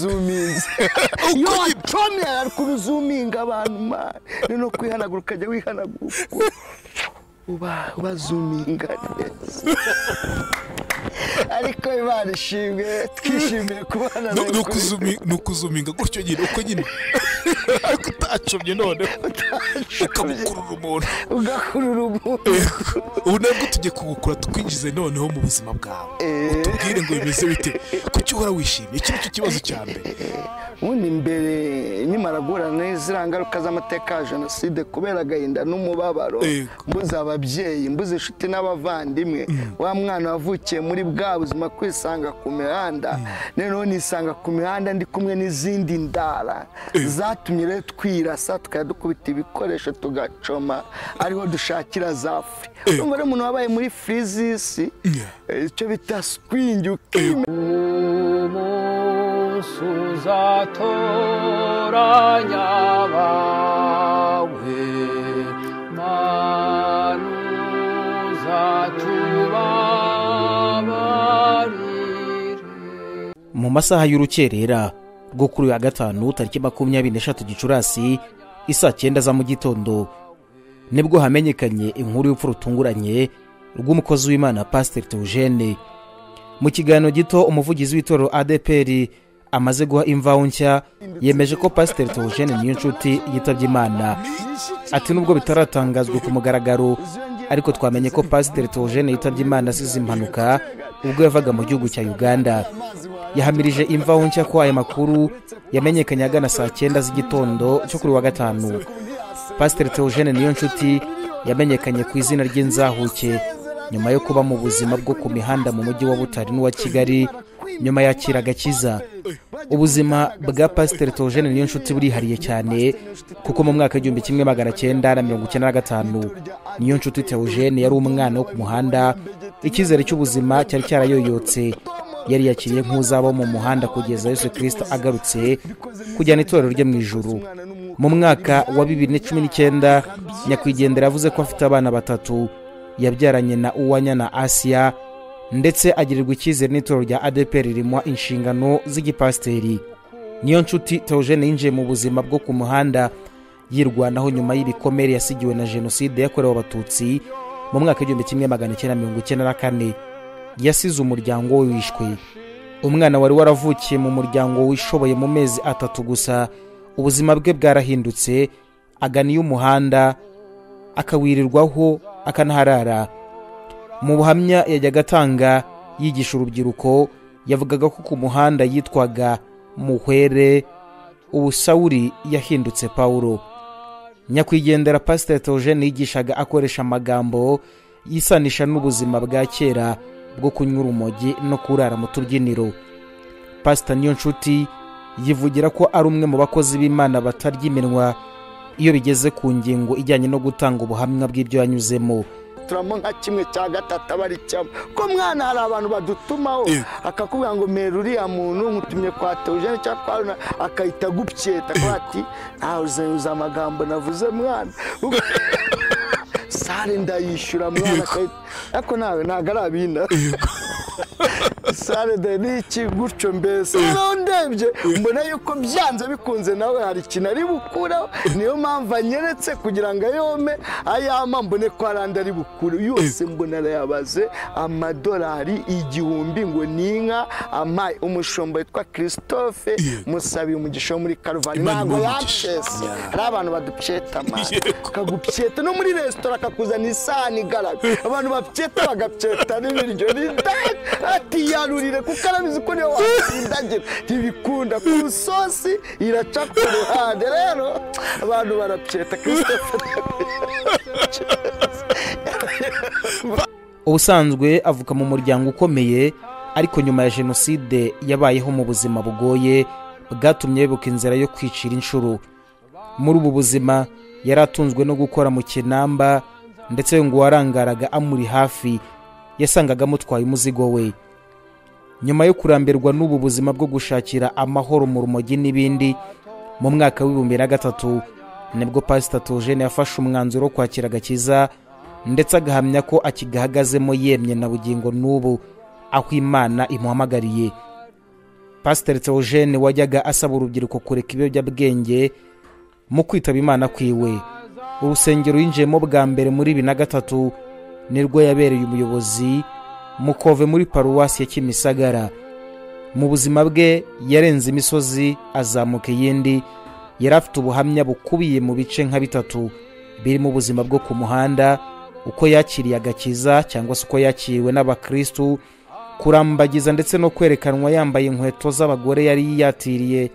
wanzuminze uko tommy arakuruzuminga abantu mani ni no kwihanagura ukajya wihanagura uko uba ubazuminga neza ariko imana ishimwe twishimiye kubana nawe ni kuri- ukuzumi- ni ukuzuminga gutyo nyine uko nyine ariko utacomye noneho ukabukurura umuntu ugakurura umuntu ubu nabwo tujye kubukura twinjize noneho mu buzima bwawe utubwire ngo bimeze bite kuki uhora wishimye iki nicyo kibazo cya mbere ubundi mbere nkimara guhura n'iziriya ngaruka z'amateka ya jenoside kubera agahinda n'umubabaro Yego. mbuze ababyeyi mbuze inshuti n'abavandimwe wa mwana wavukiye muri bwa buzima kwisanga ku mihanda noneho nisanga ku mihanda ndi kumwe n'izindi ndara zatumye rero twirasa tukajya dukubita ibikoresho tugacoma ariho dushakira za furi urumva rero umuntu wabaye muri firizisi eh, icyo bita sikwingi ukimenya umunsi uzatoranya abawe manu uzatubabarire mu masaha y'urukerera rwo kuri uyu wa gatanu tariki makumyabiri n'eshatu gicurasi isaa cyenda za mu gitondo nibwo hamenyekanye inkuru y'urupfu rutunguranye rw'umukozi w'imana pasiteri teugene mu kiganiro gito umuvugizi w'itorero adeperi amaze guha imvaho nshya yemeje ko pasiteri teugene niyo nshuti yitabye imana ati nubwo bitaratangazwa ku mugaragaro ariko twamenye ko pasiteri teugene yitabye imana asize impanuka ubwo yavaga mu gihugu cya uganda yahamirije imvaho nshya ko aya makuru yamenyekanye agana saa cyenda z'igitondo cyo kuri wa gatanu pasiteri teogene niyo nshuti yamenyekanye ku izina ry'inzahuke nyuma yo kuba mu buzima bwo ku mihanda mu mujyi wa butari n'uwa kigali nyuma yakira agakiza ubuzima bwa pasiteri teogene niyo nshuti burihariye cyane kuko mu mwaka w'igihumbi kimwe magana cyenda na mirongo icyenda na gatanu niyo nshuti teogene yari umwana wo ku muhanda icyizere cy'ubuzima cyari cyarayoyotse yari yakiriye nk'uzaba wo mu muhanda kugeza yesu kirisito agarutse kujyana itorero rye mu ijuru mu mwaka wa bibiri na cumi n'icyenda nyakwigendera yavuze ko afite abana batatu yabyaranye na uwanya na asiya ndetse agirirwa icyizere n'itorero rya adeperi rimuha inshingano z'igipasiteri niyo nshuti teogene yinjiye mu buzima bwo ku muhanda yirwanaho nyuma y'ibikomere yasigiwe na jenoside yakorewe abatutsi mu mwaka w'igihumbi kimwe magana cyenda mirongo icyenda na kane yasize umuryango we wishwe umwana wari waravukiye mu muryango wishoboye mu mezi atatu gusa ubuzima bwe bwarahindutse agana iy'umuhanda akawirirwaho akanaharara mu buhamya yajyaga atanga yigisha urubyiruko yavugaga ko ku muhanda yitwaga muhwere ubu sawuri yahindutse pawulo nyakwigendera pasiteri teogene yigishaga akoresha amagambo yisanisha n'ubuzima bwa kera bwo kunywa urumogi no kurara mu tubyiniro pasita niyo nshuti yivugira ko ari umwe mu bakozi b'imana batarya iminwa iyo bigeze ku ngingo ijyanye no gutanga ubuhamya bw'ibyo yanyuzemo turamo nka kimwe cya gatatu aba ari cyamo ko mwana hari abantu badutumaho akakubwira ngo mera uriya muntu mutumye kwa teogene cyangwa kwa runa akahita agupyeta akavuga ati ntawe uzanyuza amagambo navuze mwana Ubwo- sare ndayishyura mwana akahita- ariko nawe ntabwo ari abina sare de ni iki gutyo mbese noneho ndebye mbona yuko byanze bikunze nawe hari ikintu ari bukureho niyo mpamvu anyeretse kugira ngo ayome ayama mbone ko hari andi ari bukure yose mbona arayabaze amadolari igihumbi ngo ni inka amaye umushumba witwa christophe musabiye umugisha wo muri karuvani Imana ntabwo imuhe umugisha. yampshese hari abantu badupyeta mani Yego. bakagupyeta no muri resitora akakuzana isahani igaragara abantu bapyeta bagapyeta n'ibiryo n'indaya atiyarurire kuko arabizi ko niwe watsindagira ntibikunda ku isosi iraca ku ruhande rero abantu barapyeta christophe ubusanzwe avuka mu muryango ukomeye ariko nyuma ya jenoside yabayeho mu buzima bugoye bwatumye yibuka inzira yo kwicira inshuro muri ubu buzima yari atunzwe no gukora mu kinamba ndetse ngo uwarangaraga amuri hafi yasangaga amutwaye umuzigo we nyuma yo kurambirwa n'ubu buzima bwo gushakira amahoro mu rumogi n'ibindi mu mwaka w'ibihumbi na gatatu nibwo pasita togene yafashe umwanzuro wo kwakira agakiza ndetse agahamya ko akigahagazemo yemye na bugingo n'ubu aho imana imuhamagariye pasiteri Theogene wajyaga asaba urubyiruko kureka ibiyobyabwenge mu kwitaba imana kwiwe urusengero yinjiyemo bwa mbere muri bibiri na gatatu nirwo yabereye umuyobozi mukove muri paruwasi ya kimisagara mu buzima bwe yarenze imisozi azamuka iyindi yari afite ubuhamya bukubiye mu bice nka bitatu birimo ubuzima bwo ku muhanda uko yakiriye agakiza cyangwa se uko yakiriwe n'abakirisitu kurambagiza ndetse no kwerekanwa yambaye inkweto z'abagore yari yiyatiriye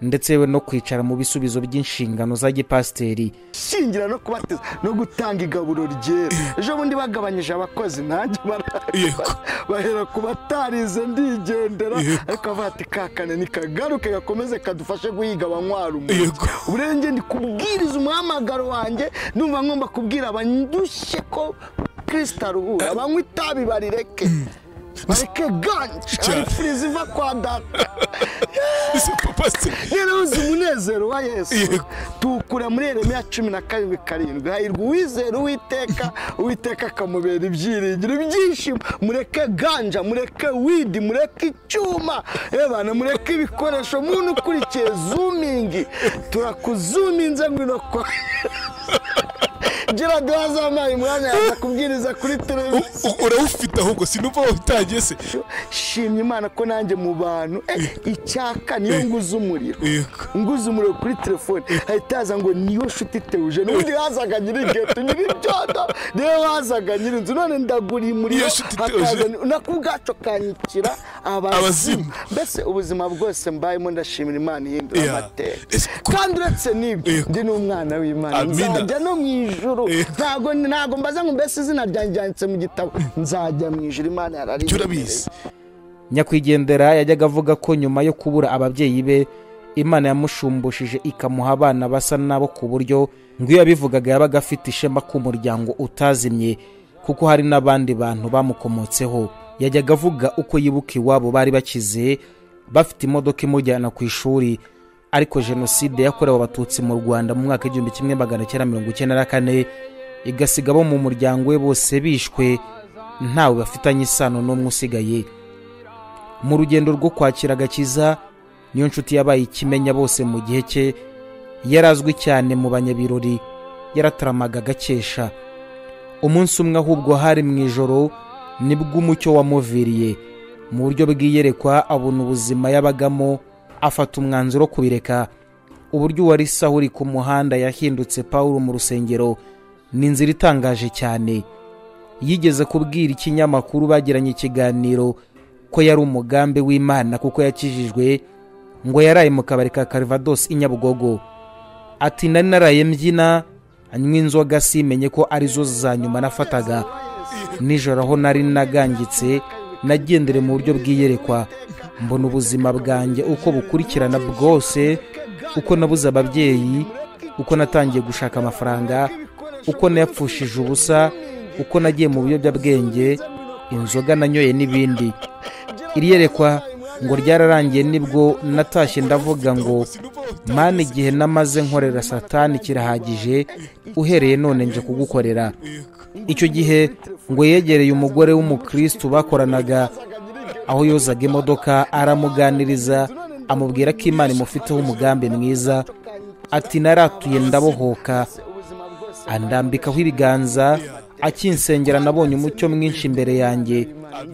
ndetse yewe no kwicara mu bisubizo by'inshingano za gipasiteri shingira no kubateza no gutanga igaburo ryera ejo bundi bagabanyije abakozi nanjye bara- Yego. bahera ku batarize ndigendera Yego. ariko avuga ati kakane nikagaruke gakomeze kadufashe guhiga abanywara umuco Yego. ubu rero njye ndi kubwiriza umuhamagaro wanjye numva ngomba kubwira abandushye ko kirisita aruhura banywa itabi barireke bareke ganci Cyane. arifuriza iva kwa data ese pasiteri rero uzi umunezero wa yesu Yego. tuwukura muri yeremiya cumi na karindwi karindwi hahirwa uwizera uwiteka uwiteka akamubera ibyiringiro ibyishimo mureke ganja mureke widi mureke icyuma ebana mureke ibikoresho muntu ukurikiye zumingi turakuzuminze ngwino kwa gira duhazamaye umwanya yaza kubwiriza kuri televiziyo U- u- urawufite ahubwo sinumva wawutangiye se shimye imana ko nanjye mu bantu eh, icyaka niyo nguze umuriro Yego. nguze umuriro kuri telefone hahita haza ngo niyo nshuti teuje n'ubundi hazaga nyiri geto nyiri byodo niyo hazaga nyiri inzu none ndaguriye umuriro Niyo nshuti hakaza Theogene. nako ubwacu kanyikira abazimu Abazimu. mbese ubuzima bwose mbayemo ndashimira imana ihindura Yeah. amateka Ese ko- kandi uretse n'ibyo Yego. ndi n'umwana w'imana Amina. nzajya no mu ijuru Yego. ntago ntago mbaza ngo mbese izina ryanjye ryanditse mu gitabo nzajya mu ijuru imana yarari jya urabizi nyakwigendera yajyaga avuga ko nyuma yo kubura ababyeyi be imana yamushumbushishe ikamuha abana basa nabo ku buryo ngo iyo yabivugaga yabaga afite ishema k'umuryango utazimye kuko hari n'abandi bantu bamukomotseho yajyaga avuga uko yibuka iwabo bari bakize bafite imodoka imujyana ku ishuri ariko jenoside yakorewe abatutsi mu rwanda mu mwaka w'igihumbi kimwe magana cyenda mirongo icyenda na kane igasiga abo mu muryango we bose bishwe ntawe bafitanye isano n'umwe usigaye mu rugendo rwo kwakira agakiza niyo nshuti yabaye ikimenya bose mu gihe cye yari azwi cyane mu banyabirori yarataramaga agakesha umunsi umwe ahubwo hari mu ijoro nibwo umucyo wamuviriye mu buryo bw'iyerekwa abona ubuzima yabagamo afata umwanzuro wo kubireka uburyo uwari saho uri ku muhanda yahindutse pawulo mu rusengero ni inzira itangaje cyane yigeze kubwira ikinyamakuru bagiranye ikiganiro ko yari umugambi w'imana kuko yakijijwe ngo yaraye mu kabari ka karivadosi i nyabugogo ati nari naraye mbyina anywa inzoga simenye ko arizo za nyuma nafataga nijoro aho nari nagangitse nagendere mu buryo bw'iyerekwa mbona ubuzima bwanjye uko bukurikirana bwose uko nabuze ababyeyi uko natangiye gushaka amafaranga uko nayapfushije ubusa uko nagiye mu biyobyabwenge inzoga nanyoye n'ibindi iri yerekwa ngo ryararangiye nibwo natashye ndavuga ngo mana igihe namaze nkorera satani kirahagije uhereye none nje kugukorera icyo gihe ngo yegereye umugore w'umukristu bakoranaga aho yozaga imodoka aramuganiriza amubwira ko imana imufiteho umugambi mwiza ati naratuye ndabohoka andambikaho ibiganza akinsengera nabonye umucyo mwinshi imbere yanjye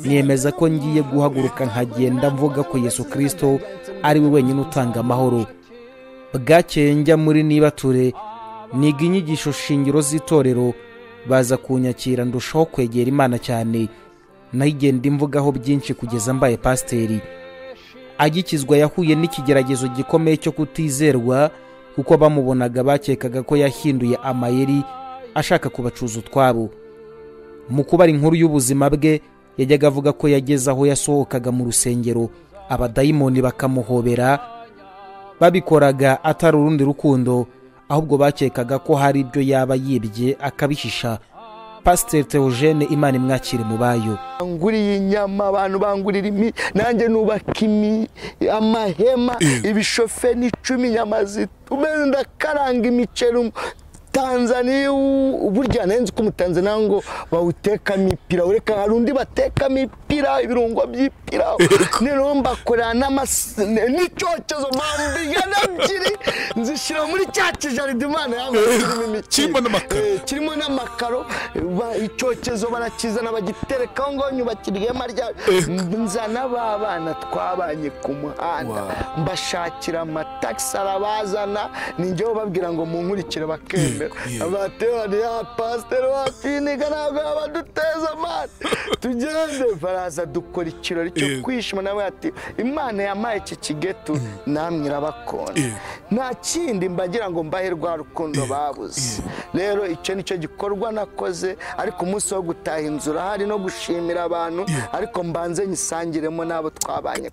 niyemeza ko ngiye guhaguruka nkagenda mvuga ko yesu kirisito ari we wenyine utanga amahoro bwakeye njya muri nibature niga inyigisho shingiro z'itorero baza kunyakira ndushaho kwegera imana cyane naho igenda imvugaho byinshi kugeza mbaye pasiteri agikizwa yahuye n'ikigeragezo gikomeye cyo kutizerwa kuko bamubonaga bakekaga ko yahinduye amayeri ashaka kubacuza utwabo mu kubara inkuru y'ubuzima bwe yajyaga avuga ko yageze aho yasohokaga mu rusengero abadayimoni bakamuhobera babikoraga atari urundi rukundo ahubwo bakekaga ko hari ibyo yaba yibye akabihisha pasiteri Theogene imana imwakire mu bayo banguriye inyama abantu bangurira imi nanjye nubaka imi amahema ibishoferi n'icumi inyama zitume ndakaranga imiceri um- tanzaniya u- burya nzi ko umutanzaniya ngo bawutekamo ipirawu reka hari undi batekamo ipira ibirungo by'ipirawu noneho mbakorera n'amasi ne- n'icyokezo bambiga n'ebyiri nzishyira muri cya kijaride imana y'amasirimi mikino Kirimo n'amakaro. kirimo n'amakaro ba- icyokezo barakizana bagiterekaho ngo nyubakirwema rya nzana ba bana twabanye ku muhanda Wow. mbashakira amatagisi arabazana ninjye ubabwira ngo munkurikire bakemera Yego, yego. abaterani ya pasiteri wa finiga ntabwo abaduteza amande tugende baraza dukora ikirori cyo Yego. kwishima nawe ati imana yamaye iki kigetu namwe irabakunda Yego. nta kindi mbagira ngo mbahe rwa rukundo babuze rero icyo ni cyo gikorwa nakoze ariko umunsi wo gutaha inzu urahari no gushimira abantu ariko mbanze nyisangiremo n'abo twabanye